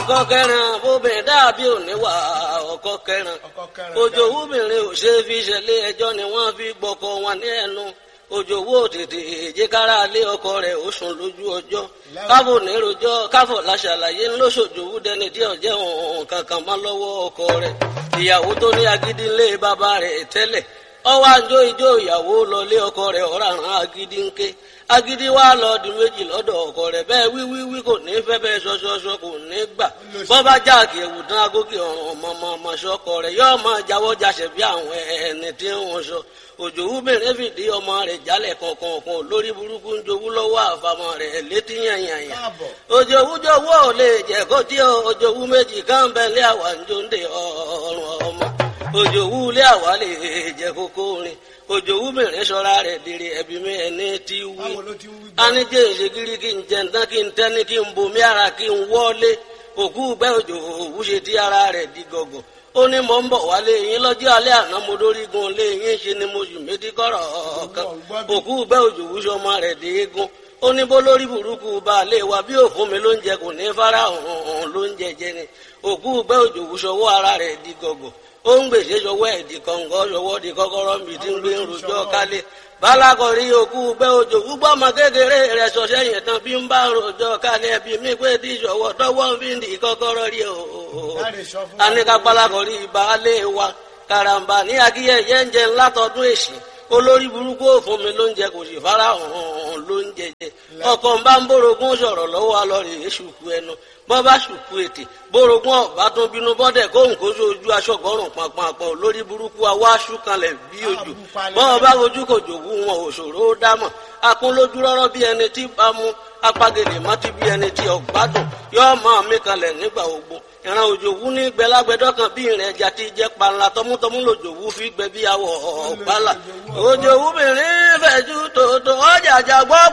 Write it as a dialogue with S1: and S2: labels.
S1: ọkọ kẹrin obìnrin dàbí òníwà ọkọ kẹrin ojú obìnrin ò ṣe fi ṣẹlẹ̀ ẹjọ́ ni wọ́n fi gbọ́kọ wọn ní ẹnu ojú owó tètè èjìkára lé ọkọ rẹ̀ ó sùn lójú ọjọ́ káfò nírojọ́ káfò láṣàlàyé ńlọṣọjòwú dẹni tí ọjẹ òun kankan má lọ́wọ́ ọkọ rẹ̀ ìyàwó tó ní agídí ńlé bàbá rẹ̀ tẹ́lẹ̀ ọwọ́ àjọ ìjọ ìyàwó lọlé ọkọ rẹ̀ ọ̀ràn agídí ńké agídí wa lọ di méjì lọ́dọ̀ ọkọ rẹ̀ bẹ́ẹ̀ wíwíwí kò ní fẹ́ bẹ́ẹ̀ ṣọṣọṣọ kò ní gbà bọ́bá jáàkì ẹ̀wù tán agókè ọ̀ràn ọmọ ọmọ ṣọkọ rẹ̀ yóò máa jáwọ́ jáṣẹ̀ bí àwọn ẹni tí wọ́n sọ òjòwú bèrè fìdí ọmọ rẹ̀ jálẹ̀ kọ̀ọ̀kan lórí burúkú ń jowú lọ́wọ́ àfàmọ́ rẹ̀ létí yànyànyà òjòwú jowú ò lè jẹ́ kó tí òjòwú méjì kan bẹ́ẹ̀ lé àwa ń jó ń de ọ̀rùn ọmọ òjòwú lé àwa lè jẹ́ kókó rin òjòwú mìíràn sọra rẹ̀ dèrè ẹbí mi ẹni tí wí anijẹ ìṣègìrì kí n jẹntán kí n tẹni kí n bomi ara kí n wọlé òkú gbẹ òjòwú ṣe tí ara rẹ̀ di gọgọ ó ní mò ń bọ̀ wálé yín lọ́jọ́ alẹ́ àná mo dórígun lé yín ṣe ni mo sì méjì kọ́rọ̀ kan òkú gbẹ òjòwú sọmọ rẹ̀ dé eégún ó ní bó lórí burúkú baálé wa bí òfun mi ló ń jẹ kò ní fara hàn ló ń jẹjẹ ni òkú gbẹ òjòwú sọwọ́ ara rẹ̀ di gọgọ ó ń gbèsè sọwọ́ ẹ̀dì kọ̀ǹgọ́ sọwọ́ di kọ́kọ́rọ́ mi tí ń gbé rojọ́ kálé balakọ̀rí òkú bẹ́ òjò gbúgbọ́ ọmọ kékeré rẹ̀ sọ̀sẹ́ yẹn tán bí ń bá rojọ́ kálé ẹbí mi pé tí sọ̀wọ́ tọwọ́ fi ń di kọ́kọ́rọ́ rí o. anika balakọ̀rí baálé wa karamba ní akíyẹyẹ ń jẹ ńlá tọdún èsì olórí burúkú òfun mi ló ń jẹ kò sì fara hàn ló ń jẹjẹ ọkọ ń bá ń bórogún sọ̀rọ̀ lọ́wọ́ alọ́rẹ̀ èṣùkú ẹnu bọ́ bá ṣùkú ètè bórogún ọ̀bá tún bínú bọ́dẹ̀ kóhùn kó sójú aṣọ́gọ́rùn pàpàpọ̀ lórí burúkú awá ṣúkanlẹ̀ bí ojú bọ́ bá ojú kò jòwú wọn òṣòro ó dámọ̀ akún lójú rọ́rọ́ bí ẹni tí bá mú apagèlè mọ́tí bí ẹni tí ọ̀gbádùn yóò máa mí kalẹ̀ nígbà ogbó ìran òjòwú ní gbẹlágbẹdọ kan bí ìrìn ẹja ti jẹ panla tọmútọmú lòjòwú fi gbẹ bí awọ ọgbàlà òjòwú mìíràn fẹjú tòótọ́ ọjà àjàgbọ́